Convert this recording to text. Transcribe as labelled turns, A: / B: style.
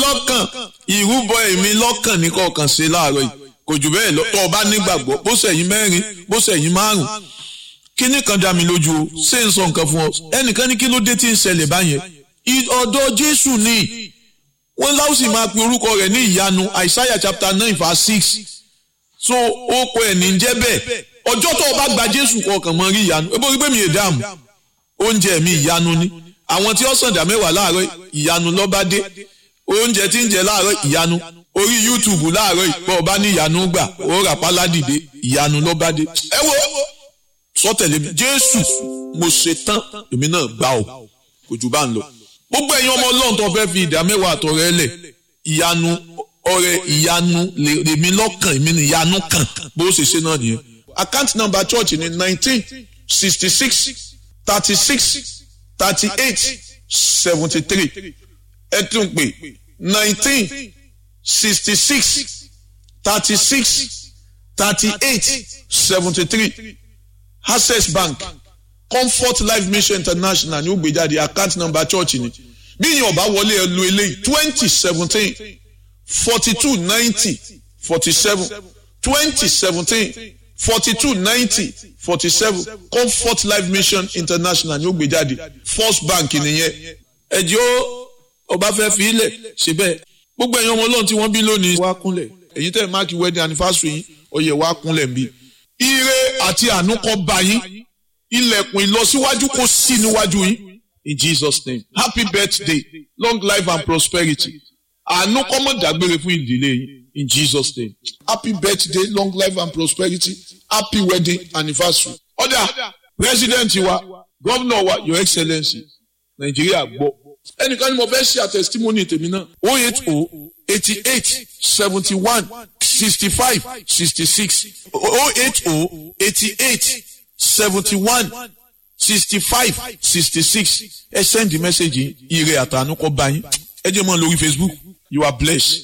A: lọ́kàn ìrúbọ èmi lọ́kàn ní kọ̀ọ̀kan ṣe láàárọ̀ yìí kò jù bẹ́ẹ̀ lọ tó o bá nígbàgbọ́ bó sẹ̀yìn mẹ́rin bó sẹ̀yìn márùn kíní kan dá mi lójú o ṣé n sọ nǹkan fún ọ ẹnìkan ní kí ló dé tí ń ṣẹlẹ̀ báyẹn ọ̀dọ̀ Jésù ni wọ́n láwùsì máa pe orúkọ rẹ̀ ní ìyanu Isaiah chapter nine verse six so ó kọ ẹ̀ ní jẹ́ bẹ́ẹ̀ ọjọ́ tó o bá gba Jésù kọ̀ọ̀kan mọ́ rí ìyanu ebo rí pé mi ì dáàmú oúnjẹ mi ìyanu ni àwọn tí ó sàǹdà mẹ́wàá láàárọ̀ ìyanu lọ́ba dé oúnjẹ tí ń jẹ láàárọ̀ ìyanu orí YouTube láàárọ̀ ìpọ̀ ọba ní ìyanu gbà ó rà páládìde ìyanu lọ́ba dé ẹ wo sọtẹ̀lé mi Jésù mo ṣe tán èmi náà gbà ọ́ kò jù bá ń lọ gbogbo ẹ̀yin ọmọ ọlọ́run tó fẹ́ fi ìdá mẹ́wàá àtọ̀rẹ́ lẹ̀ ìyanu ọrẹ ìyanu lèmi lọ́kàn èmi ni ìyanu kàn bó ṣe ṣe náà nìyẹn. account number church ni nineteen sixty six thirty six thirty eight seventy three ẹ tún pè nineteen sixty six thirty six thirty eight seventy three access bank comfort life mission international ní ó gbé jáde account number church ni bí yín ọba wọlé ẹ lu eléyìí twenty seventeen forty two ninety forty seven twenty seventeen forty two ninety forty seven comfort life mission international ní ó gbé jáde first bank nìyẹn ẹjọ́ ọba fẹ́ fi ilẹ̀ ṣe bẹ́ẹ̀ gbogbo ẹ̀yin ọmọ ọlọ́run tí wọ́n bí lónìí wá kúnlẹ̀ èyí tẹ̀ máàkì wedding anniversary yín ọyẹ wá kúnlẹ̀ ń bí ire àti àánú kó bá yín ilẹ̀kùn ìlọsíwájú kó sí níwájú yín in Jesus name happy birthday long life and prosperity àánú kó má dágbére fún ìdílé yín in Jesus name happy birthday long life and prosperity happy wedding anniversary. ọ̀dà president wa governor wa your excellency nàìjíríà gbọ́ ẹnìkan ni mo fẹ́ ṣe àtẹ̀sítímọ́nì tèmi náà oh eight oh eighty eight seventy one sixty five sixty six oh eight oh eighty eight seventy-one sixty-five sixty-six ẹ send the message ire àtànú kọ bá yín ẹ jẹ́ mọ́ lórí Facebook you are blessed